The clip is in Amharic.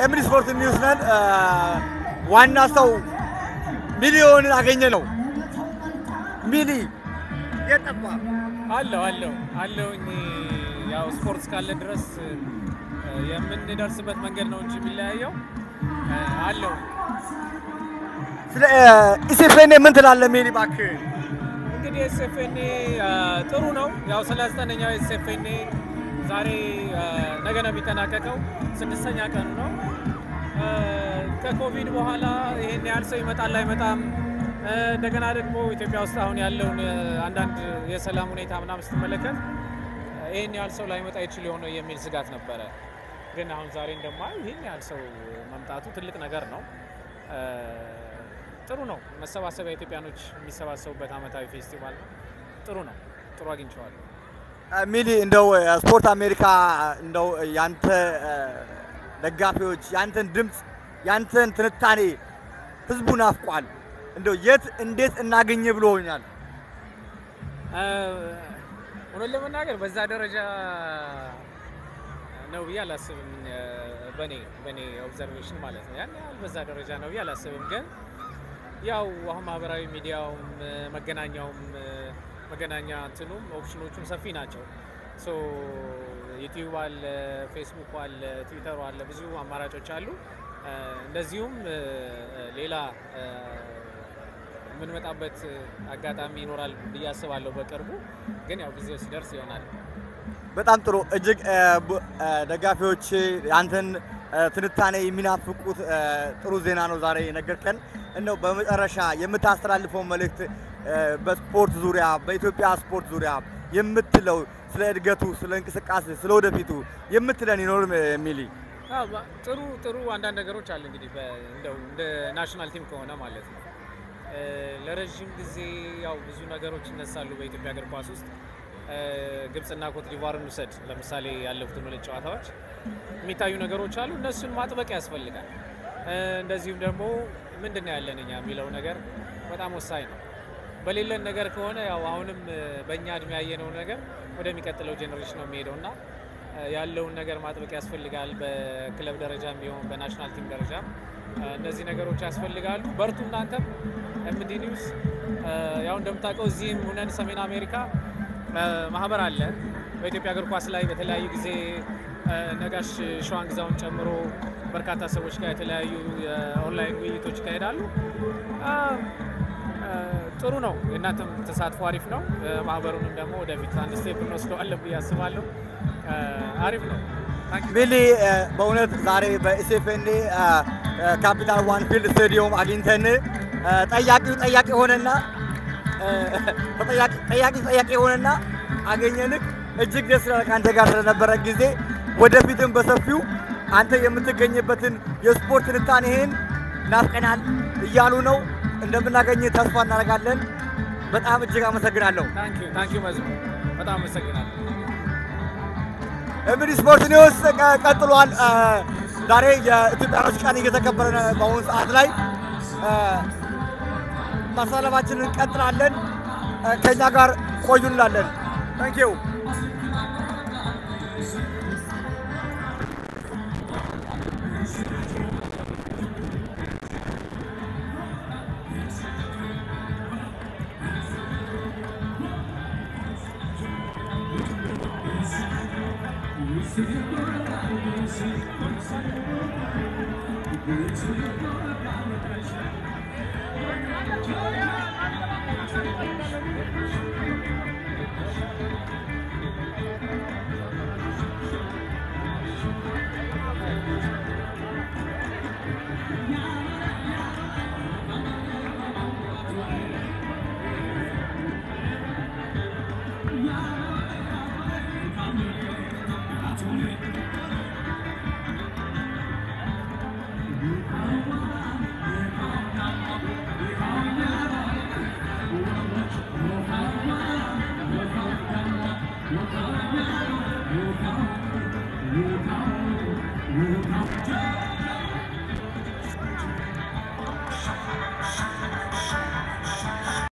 ኤምዲ ስፖርት ኒውስ ነን። ዋና ሰው ሚሊዮንን አገኘ ነው። ሚሊ የጠፋ አለው አለው አለውኝ። ያው ስፖርት እስካለ ድረስ የምንደርስበት መንገድ ነው እንጂ የሚለያየው አለው። ስለ ኢሴፌኔ ምን ትላለህ ሚሊ? እባክህ እንግዲህ ኤስኤፍኤንኤ ጥሩ ነው። ያው ስለ ዘጠነኛው ኤስኤፍኤንኤ ዛሬ ነገ ነው የሚጠናቀቀው። ስድስተኛ ቀኑ ነው። ከኮቪድ በኋላ ይሄን ያህል ሰው ይመጣል አይመጣም፣ እንደገና ደግሞ ኢትዮጵያ ውስጥ አሁን ያለውን አንዳንድ የሰላም ሁኔታ ምናምን ስትመለከት ይህን ያህል ሰው ላይመጣ ይችል የሆነ የሚል ስጋት ነበረ። ግን አሁን ዛሬ እንደማየው ይህን ያህል ሰው መምጣቱ ትልቅ ነገር ነው። ጥሩ ነው። መሰባሰቢያ ኢትዮጵያኖች የሚሰባሰቡበት አመታዊ ፌስቲቫል ነው። ጥሩ ነው። ጥሩ አግኝቼዋለሁ። ሚሊ እንደው ስፖርት አሜሪካ እንደው ያንተ ደጋፊዎች ያንተን ድምፅ ያንተን ትንታኔ ህዝቡ ናፍቋል። እንደው የት እንዴት እናገኘ ብሎኛል። እውነት ለመናገር በዛ ደረጃ ነው ብዬ አላስብም። በኔ በኔ ኦብዘርቬሽን ማለት ነው። ያን ያህል በዛ ደረጃ ነው ብዬ አላስብም። ግን ያው አሁን ማህበራዊ ሚዲያውም መገናኛውም መገናኛ እንትኑም ኦፕሽኖቹም ሰፊ ናቸው። ሶ ዩቲዩብ አለ፣ ፌስቡክ አለ፣ ትዊተሩ አለ፣ ብዙ አማራጮች አሉ። እንደዚሁም ሌላ የምንመጣበት አጋጣሚ ይኖራል ብዬ አስባለሁ በቅርቡ። ግን ያው ጊዜው ሲደርስ ይሆናል። በጣም ጥሩ። እጅግ ደጋፊዎች አንተን ትንታኔ የሚናፍቁት ጥሩ ዜና ነው ዛሬ የነገርከን። እንደው በመጨረሻ የምታስተላልፈው መልእክት በስፖርት ዙሪያ በኢትዮጵያ ስፖርት ዙሪያ የምትለው ስለ እድገቱ፣ ስለ እንቅስቃሴ፣ ስለ ወደፊቱ የምትለን ይኖር ሚሊ? ጥሩ ጥሩ አንዳንድ ነገሮች አሉ እንግዲህ እንደው እንደ ናሽናል ቲም ከሆነ ማለት ነው። ለረዥም ጊዜ ያው ብዙ ነገሮች ይነሳሉ በኢትዮጵያ እግር ኳስ ውስጥ ግብፅና ኮት ዲቫርን ውሰድ ለምሳሌ ያለፉትን ሁለት ጨዋታዎች የሚታዩ ነገሮች አሉ። እነሱን ማጥበቅ ያስፈልጋል። እንደዚሁም ደግሞ ምንድን ነው ያለን እኛ የሚለው ነገር በጣም ወሳኝ ነው። በሌለን ነገር ከሆነ ያው አሁንም በእኛ እድሜ ያየነው ነገር ወደሚቀጥለው ጄኔሬሽን ነው የሚሄደው እና ያለውን ነገር ማጥበቅ ያስፈልጋል። በክለብ ደረጃም ቢሆን በናሽናል ቲም ደረጃ እነዚህ ነገሮች ያስፈልጋሉ። በርቱ እናንተም ኤምዲ ኒውስ ያው እንደምታውቀው እዚህም ሁነን ሰሜን አሜሪካ ማህበር አለ በኢትዮጵያ እግር ኳስ ላይ በተለያዩ ጊዜ ነጋሽ ሸዋን ግዛውን ጨምሮ በርካታ ሰዎች ጋር የተለያዩ የኦንላይን ውይይቶች ይካሄዳሉ። ጥሩ ነው። የእናንተም ተሳትፎ አሪፍ ነው። ማህበሩንም ደግሞ ወደፊት አንድ ስቴፕ እንወስደዋለን ብዬ አስባለሁ። አሪፍ ነው። ሚሊ በእውነት ዛሬ በኢሴፌኔ ካፒታል ዋን ፊልድ ስቴዲየም አግኝተን ጠያቂው ጠያቂ ሆነና ጠያቂ ጠያቂ ሆነና አገኘንክ። እጅግ ደስ ይላል ከአንተ ጋር ስለነበረ ጊዜ። ወደፊትም በሰፊው አንተ የምትገኝበትን የስፖርት ትንታኔህን ናፍቀናል እያሉ ነው። እንደምናገኝ ተስፋ እናደርጋለን። በጣም እጅግ አመሰግናለሁ። ታንኪዩ መዝሙ፣ በጣም አመሰግናለሁ። ኤምዲ ስፖርት ኒውስ ቀጥሏል። ዛሬ የኢትዮጵያኖች ቀን እየተከበረ ነው። በአሁኑ ሰዓት ላይ ማሳለፋችንን እንቀጥላለን። ከእኛ ጋር ቆዩ እንላለን። ታንኪዩ